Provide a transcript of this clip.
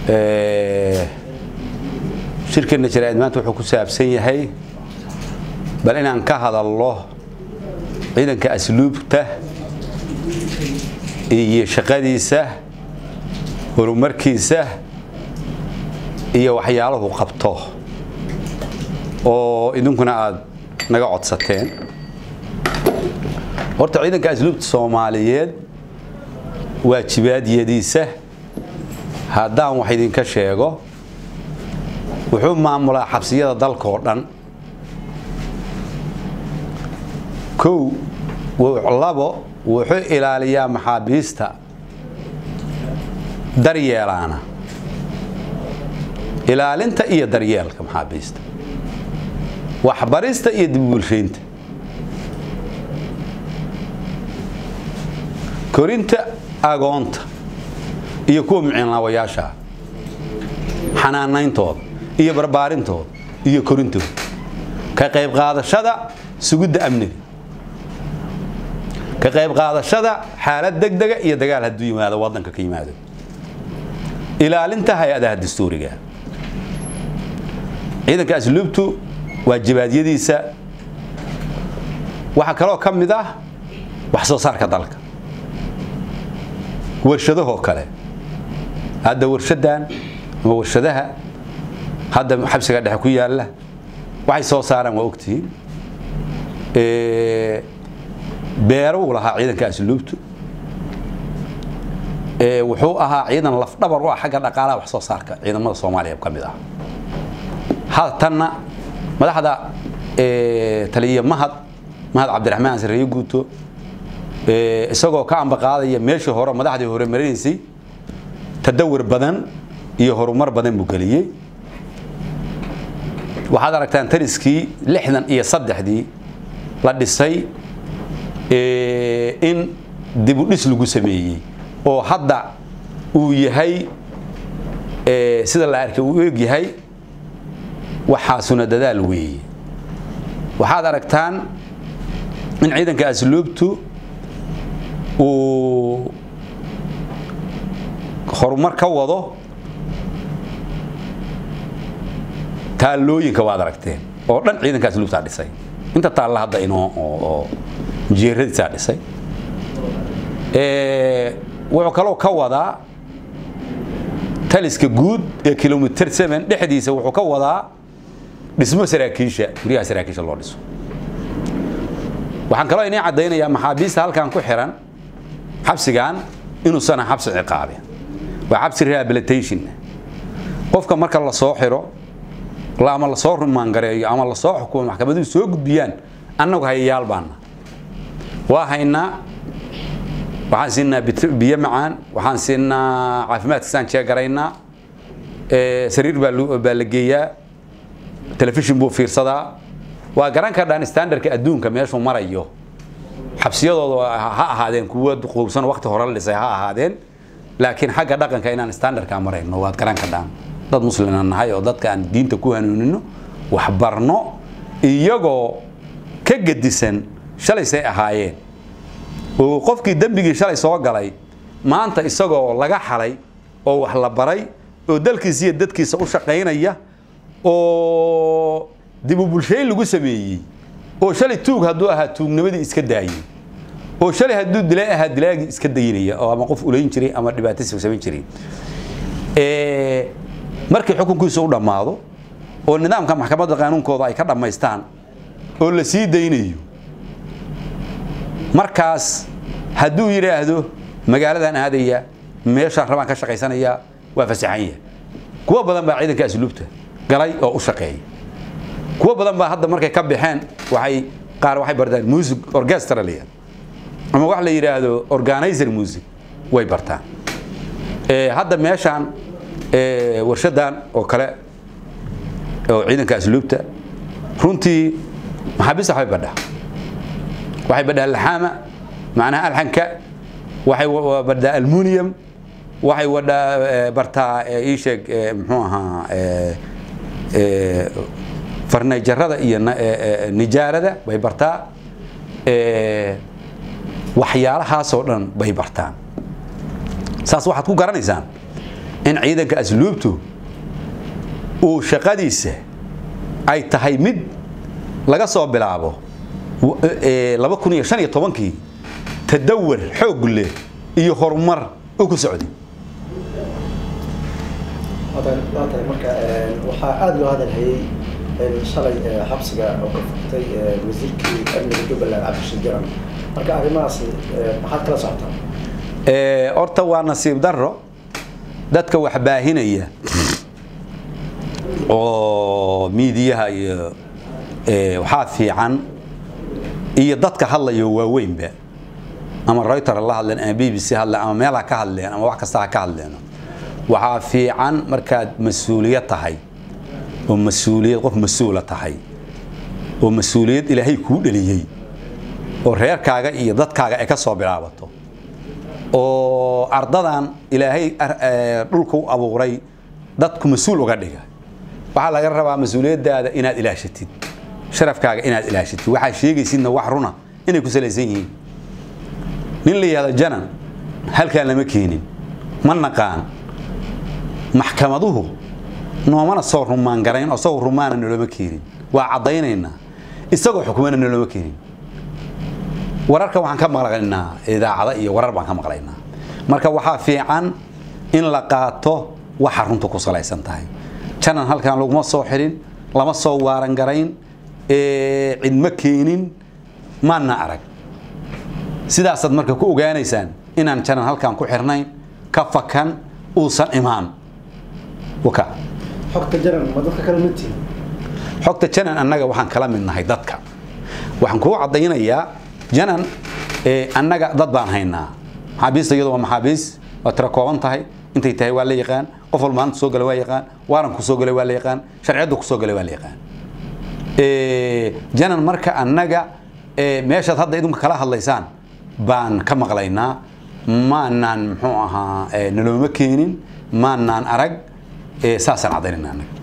shirkeenna jaraa'id maanta wuxuu ku saabsan yahay bal inaan ka hadalno ciidanka asluubta iyo shaqadiisa horumarkiisa iyo waxyaalahu qabto oo idinkuna aad naga codsateen horta ciidanka asluubta soomaaliyeed waajibaadyadiisa haddaan wax idinka sheego wuxuu maamulaa xabsiyada dalkaoo dhan kow labo wuxuu ilaaliyaa maxaabiista daryeelaana ilaalinta iyo daryeelka maxaabiista waxbarista iyo dibubulshaynta korinta agoonta iyo kuwa muciinlaawayaasha xanaanayntooda iyo barbaarintooda iyo korintooda ka qayb qaadashada sugidda amniga ka qayb qaadashada xaalad degdega iyo dagaal hadduu yimaado waddanka ka yimaado ilaalinta hay-adaha dastuuriga ciidanka asluubtu waajibaadyadiisa waxaa kaloo ka mid ah wax soo saarka dalka warshadahoo kale hadda warshadan ama warshadaha hadda xabsiga dhexe ku yaalla waxay soo saaraan waa ogtihiin beeruu lahaa ciidanka asluubtu wuxuu ahaa ciidan lafdhabar u ah xagga dhaqaalaha wax soo saarka ciidamada soomaaliya ka mid ah haatanna madaxda taliya mahad mahad cabdiraxmaan sareeye guuto isagoo ka ambaqaadaya meeshii hore madaxdii hore marinaysay tadawir badan iyo horumar badan buu geliyey waxaad aragtaan tariskii lixdan iyo saddexdii la dhisay in dibudhis lagu sameeyey oo hadda uu yahay sida la arkay uu eeg yahay waxaasuna dadaal weeye waxaad aragtaan in ciidanka asluubtu uu horumar ka wado taallooyinka waad aragteen oo dhan ciidanka asluubtaa dhisay inta taalla hadda inoo oo jeeradiisaa dhisay wuxuu kaloo ka wadaa taliska guud ee kilomitr seven dhexdiisa wuxuu ka wadaa dhismo saraakiisha guryaha saraakiisha loo dhiso waxaan kaloo inii caddaynayaa maxaabiista halkan ku xiran xabsigan inuusan xabsi ciqaabin waa xabsi rehabilitation qofka marka la soo xiro ama lasoo rumaangareeyo ama lasoo xukumo maxkamaduhu soo gudbiyaan annagu hayayaal baana waa haynaa waxaan siinaa biyo macaan waxaan siinaa caafimaadkiisaan jeegaraynaa sariir baa la geeyaa telefishin buu fiirsadaa waa garan kardhaan standardka adduunka meeshuu marayo xabsiyadooda ha ahaadeen kuwa quubsan wakti hore la dhisay ha ahaadeen laakiin xagga dhaqanka inaan standardka marayno waad garan kardhaan dad muslima nahay oo dadka aan diinta ku hanuunino waxbarno iyagoo ka gedisan shalaysay ahaayeen oo qofkii dembigii shalay soo galay maanta isagoo laga xalay oo wax la baray oo dalkiisa iyo dadkiisa u shaqaynaya oo dibubulshayn lagu sameeyey oo shalay tuug hadduu ahaa tuugnimadii iska daayey oo shalay hadduu dilay ahaa dilaagii iska daynaya oo ama qof ulayn jiray ama dhibaato samayn jiray markii xukunkiisa u dhammaado oo nidaamka maxkamadda qaanuunkooda ay ka dhammaystaan oo la sii daynayo markaas hadduu yidhaahdo magaaladan aadaya meeshaan rabaan ka shaqaysanaya waa fasaxanya kuwa badan baa ciidanka asluubta galay oo u shaqeeya kuwa badan baa hadda markay ka baxeen waxay qaar waxay bartaan music orchestra la ama wax la yidhaahdo organizer music way bartaan hadda meeshaan warshadan oo kale oo ciidanka asluubta runtii maxaabiista waxbay badhaa waxay badhaa laxaama macnaha alxanka waxay badhaa almunium waxay wadhaa bartaa ii sheeg muxuu ahaa farneejarada iyo nijaarada bay bartaa waxyaalahaasoo dhan bay bartaan saas waxaad ku garanaysaan in ciidanka asluubtu uu shaqadiisa ay tahay mid laga soo bilaabo laba kun iyo shan iyo tobankii tadawar xoog leh iyo horumar u ku socday waa tahay marka waxaa aada loo hadalhayey shalay xabsiga oo ka furtay wasiirkii amniga jubbaland cabdishir jaran marka arrimahaas maxaad kala socotaa horta waa nasiib daro dadka wax baahinaya oo miidiyaha iyo waxaa fiican iyo dadka hadlayo waaweynba ama reuter la hadleen ama b b c hadleen ama meel ha ka hadleen ama wax kasta ha ka hadleen waxaa fiican markaad mas-uuliyad tahay oo mas-uuliyad qof mas-uula tahay oo mas-uuliyad ilaahay kuu dheliyey oo reerkaaga iyo dadkaaga ay ka soo bilaabato oo ardadan ilaahay dhulka u abuuray dadku mas-uul uga dhiga waxaa laga rabaa mas-uuliyadaada inaad ilaashatid sharafkaaga inaad ilaashatid waxaa sheegaysidna wax runa inay ku salaysan yihiin nin la yihahdo janan halkaan lama keenin ma naqaan maxkamaduhu noomana soo rumaan garayn oo isagoo rumaana noloma keenin waa caddaynaynaa isagoo xukumana noloma keenin wararka waxaan ka maqlaynaa idaacada iyo warar baan ka maqlaynaa marka waxaa fiican in la qaato waxa runta ku salaysan tahay janan halkaan laguma soo xirin lama soo waaran garayn cidma keenin maana arag sidaasaad marka ku ogaanaysaan inaan janan halkaan ku xirnayn ka fakan uusan imaan waka xogta jaran ma dadka kale mid tihin xogta janan annaga waxaan kala mid nahay dadka waxaan kuu caddaynayaa janan annaga dad baan haynaa maxaabiista iyadu waa maxaabiis waa tira kooban tahay intay tahay waa la yaqaan qof walba maanta soo galay waa yaqaan waaran ku soo galay waa la yaqaan sharciyadda ku soo galay waa la yaqaan janan marka annaga meeshaad hadda idinku kala hadlaysaan baan ka maqlaynaa maanaan muxuu ahaa nalooma keenin maanaan arag saasaan caddaynayna annaga